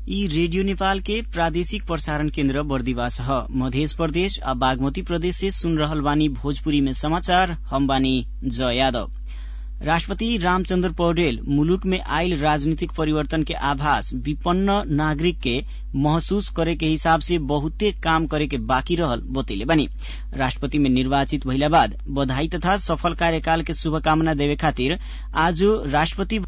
यी रेडियो नेपाल के प्रादेशिक प्रसारण केन्द्र बर्दिवास ह मधेश प्रदेश आ बागमती प्रदेश से सुन रहल बानी भोजपुरी में समाचार हम बानी जय यादव राष्ट्रपति रामचन्द्र पौडेल मुलुक में आइल राजनीतिक परिवर्तन के आभास विपन्न नागरिक के महसूस करे के हिसाब से बहुते काम करे के बाँकी रहल बतैले बानी राष्ट्रपति में निर्वाचित भइला बाद बधाई तथा सफल कार्यकाल के शुभकामना देवे खातिर आज राष्ट्रपति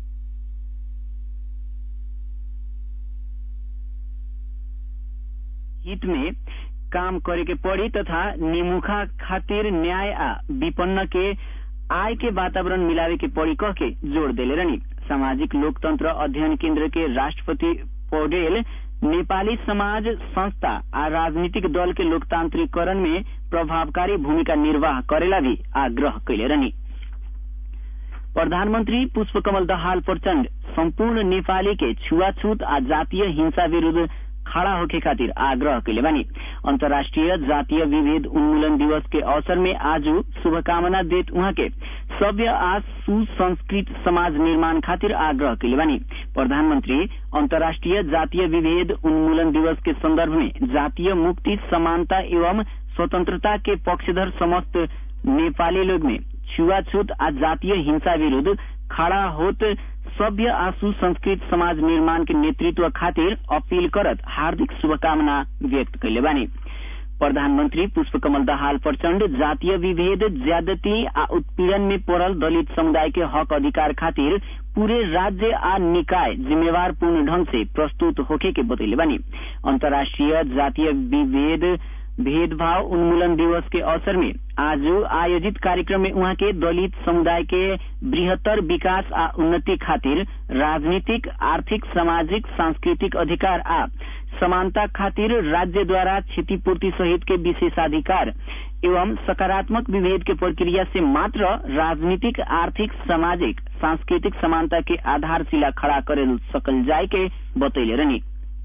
हित में काम करे के पड़ी तथा निमुखा खातिर न्याय आ विपन्न के आय के वातावरण मिलावे के पड़ी कह के जोड़ देले रहनी सामाजिक लोकतंत्र अध्ययन केन्द्र के राष्ट्रपति पौडेल नेपाली समाज संस्था आ राजनीतिक दल के लोकतांत्रिकरण में प्रभावकारी भूमिका निर्वाह करेला भी आग्रह कैले रहनी प्रधानमन्त्री पुष्पकमल दहाल प्रचण्ड सम्पूर्ण नेपाली के छुवाछूत आ जातीय हिंसा विरूद्ध खड़ा होके खातिर आग्रह कैले बानी अन्तर्राष्ट्रिय जातीय विभेद उन्मूलन दिवस के अवसर में आज शुभकामना देत उहाँ के सभ्य आ सुसंस्कृत समाज निर्माण खातिर आग्रह कैले बानी प्रधानमन्त्री अन्तर्राष्ट्रिय जातीय विभेद उन्मूलन दिवस के संदर्भ में जातीय मुक्ति समानता एवं स्वतंत्रता के पक्षधर समस्त नेपाली लोग में छुआछूत आ जातीय हिंसा विरूद्ध खड़ा होत सभ्य आ सुसंस्कृत समाज निर्माण के नेतृत्व खातिर अपील करत हार्दिक शुभकामना व्यक्त कैले बानी प्रधानमन्त्री पुष्पकमल दाहाल प्रचण्ड जातीय विभेद ज्यादती आ उत्पीड़न में पड़ल दलित समुदाय के हक अधिकार खातिर पूरे राज्य आ निकाय जिम्मेवार पूर्ण ढंग से प्रस्तुत होके के बतैले बानी अन्तर्राष्ट्रिय जातीय विभेद भेदभाव उन्मूलन दिवस के अवसर में आज आयोजित कार्यक्रम में उहाँ के दलित समुदाय के बृहत्तर विकास आ उन्नति खातिर राजनीतिक आर्थिक सामाजिक सांस्कृतिक अधिकार आ समानता खातिर राज्य द्वारा क्षतिपूर्ति सहित के विशेषाधिकार एवं सकारात्मक विभेद के प्रक्रिया से मात्र राजनीतिक आर्थिक सामाजिक सांस्कृतिक समानता के आधारशिला खड़ा करे सकल जाय के बतैले रहनी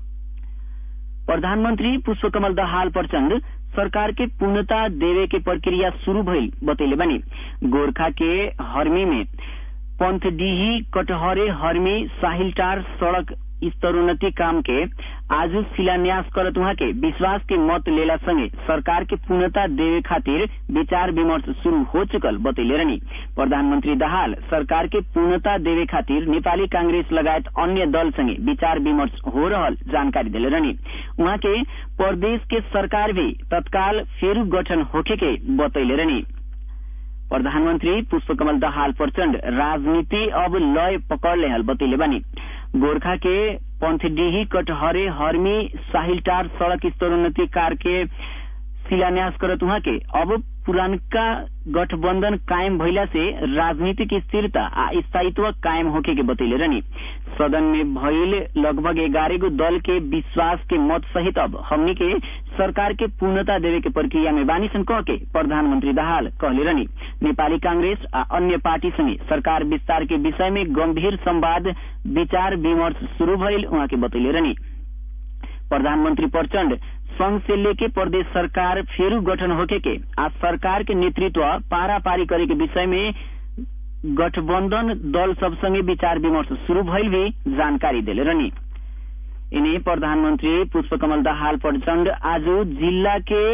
प्रधानमन्त्री पुष्पकमल दहाल प्रचण्ड सरकार के पूर्णता देवे के प्रक्रिया शुरू भइल बतैले बानी गोरखा के हरमी में पंथडीही कटहरे हरमी साहिलटार सड़क स्तरोन्नति काम के आज शिलान्यास करत उहाँ के विश्वास के मत लेला संगे सरकार के पूर्णता देवे खातिर विचार विमर्श शुरू हो चुकल बतैले रहनी प्रधानमन्त्री दाहाल सरकार के पूर्णता देवे खातिर नेपाली कांग्रेस लगायत अन्य दल संगे विचार विमर्श हो रहल जानकारी दिले रहनी उहाँ के प्रदेश के सरकार भी तत्काल फेरू गठन होखे के बतैले रहनी प्रधानमन्त्री पुष्पकमल दाहाल प्रचण्ड राजनीति अब लय पकड़ लेहल बतैले बानी गोरखा के पंथडीही कटहरे हरमी साहिलटार सड़क स्तरोन्नति कार के शिलान्यास करत उहाँ के अब पुरानका गठबन्धन कायम भइला से राजनीतिक स्थिरता आ स्थायित्व कायम होके के बतैले रहनी सदन में भइल लगभग एगारह गो दल के विश्वास के मत सहित अब हमनी के सरकार के पूर्णता देवे के प्रक्रिया में बानीसन कह के प्रधानमन्त्री दाहाल कहले रहनी नेपाली कांग्रेस आ अन्य पार्टी संगे सरकार विस्तार के विषय में गंभीर संवाद विचार विमर्श शुरू भइल उहाँ के बतैले रहनी प्रधानमन्त्री प्रचण्ड संघ से लेके प्रदेश सरकार फेरू गठन होके के आ सरकार के नेतृत्व पारा पारी करे के विषय में गठबन्धन दल सब संगे विचार विमर्श शुरू भइल भी जानकारी दिले रहनी इन्हें प्रधानमन्त्री पुष्पकमल दाहाल प्रचण्ड आज जिल्ला के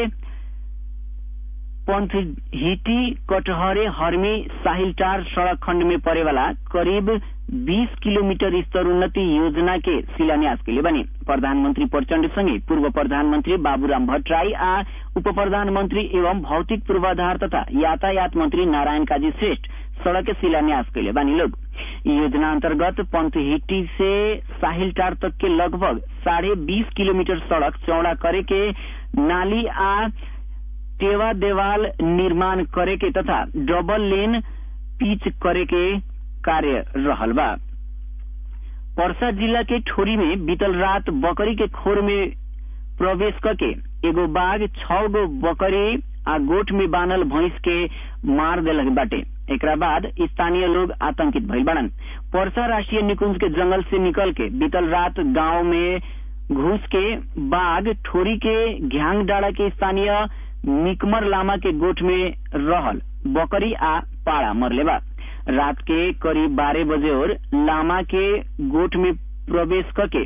पंथहिटी कटहरे हरमी साहिलटार सड़क खण्ड में पड़े वाला करीब 20 किलोमीटर स्तरोन्नति योजना के शिलान्यास के लिए बने प्रधानमन्त्री प्रचण्ड संगे पूर्व प्रधानमन्त्री बाबूराम भट्टराई आ उप प्रधानमन्त्री एवं भौतिक पूर्वाधार तथा यातायात मंत्री नारायण काजी श्रेष्ठ सड़क के शिलान्यास कैले बानी लोग योजना अंतर्गत पंथहिटी से साहिलटार तक के लगभग साढ़े बीस किलोमीटर सड़क चौड़ा करे के नाली आ टेवा देवाल निर्माण करे के तथा डबल लेन पिच करे के कार्य रहल बा पर्सा जिला के ठोरी में बीतल रात बकरी के खोर में प्रवेश करके एगो बाघ छह गो बकरी आ गोठ में बानल भैंस के मार देलक बाटे एकरा बाद स्थानीय लोग आतंकित भइल बाड़न पर्सा राष्ट्रीय निकुंज के जंगल से निकल के बीतल रात गांव में घुस के बाघ ठोरी के घ्यांग डाड़ा के स्थानीय मिकमर लामा के गोठ में रहल बकरी आ पाड़ा मरले बा रात के करीब बारह बजे और लामा के गोठ में प्रवेश करके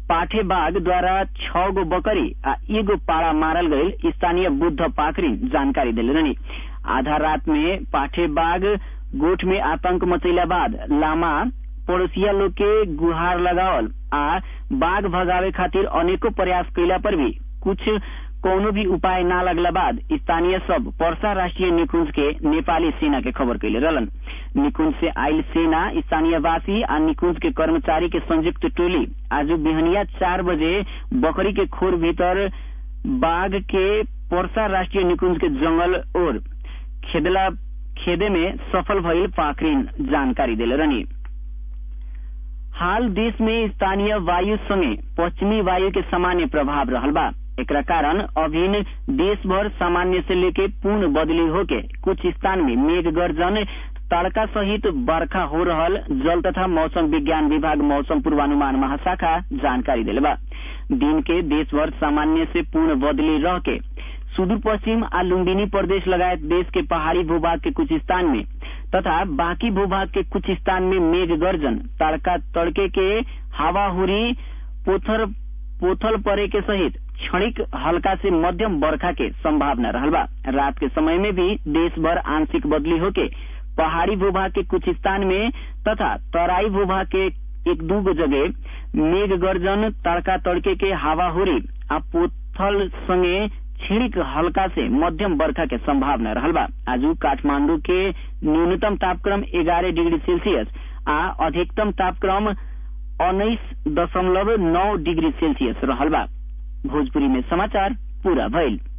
पाठे बाघ द्वारा छ गो बकरी आ एगो पाड़ा मारल गईल स्थानीय बुद्ध पाखरी जानकारी दिले रहनी आधा रात में पाठे बाघ गोठ में आतंक मचैला बाद लामा पड़ोसिया लोग के गुहार लगावल आ बाघ भगावे खातिर अनेको प्रयास कैला पर भी कुछ कौनो भी उपाय ना लगला बाद स्थानीय सब पर्सा राष्ट्रीय निकुंज के नेपाली सेना के खबर कैले रहलन निकुंज से आयल सेना स्थानीयवासी आ निकुंज के कर्मचारी के संयुक्त टोली आज बिहनिया चार बजे बकरी के खोर भीतर बाघ के पर्सा राष्ट्रीय निकुंज के जंगल और खेदला खेदे में सफल भइल पाखरिन जानकारी दिले रहनी हाल देश में स्थानीय वायु संगे पश्चिमी वायु के सामान्य प्रभाव रहल बा एकरा कारण अभिन देश भर सामान्य से लेके पूर्ण बदली होके कुछ स्थान में मेघ गर्जन तड़का सहित बरखा हो रहल जल तथा मौसम विज्ञान विभाग मौसम पूर्वानुमान महाशाखा जानकारी दिले बा दिन के देश भर सामान्य से पूर्ण बदली रह के सुदूर पश्चिम आ लुम्बिनी प्रदेश लगायत देश के पहाड़ी भूभाग के कुछ स्थान में तथा बाकी भूभाग के कुछ स्थान में मेघ गर्जन तड़का तड़के के हवा हुरी पोथर पोथल परे के सहित क्षणिक हल्का से मध्यम बरखा के संभावना रहल बा रात के समय में भी देश भर आंशिक बदली होके पहाड़ी भूभाग के कुछ स्थान में तथा तराई भूभाग के एक दू गो जगह मेघ गर्जन तड़का तड़के के हवा हुरी आ पोथल संगे छिड़िक हल्का से मध्यम बरखा के संभावना रहल बा आज काठमांडू के न्यूनतम तापक्रम ग्यारह डिग्री सेल्सियस आ अधिकतम तापक्रम उन्नीस दशमलव नौ डिग्री सेल्सियस रहल बा भोजपुरी में समाचार पूरा भइल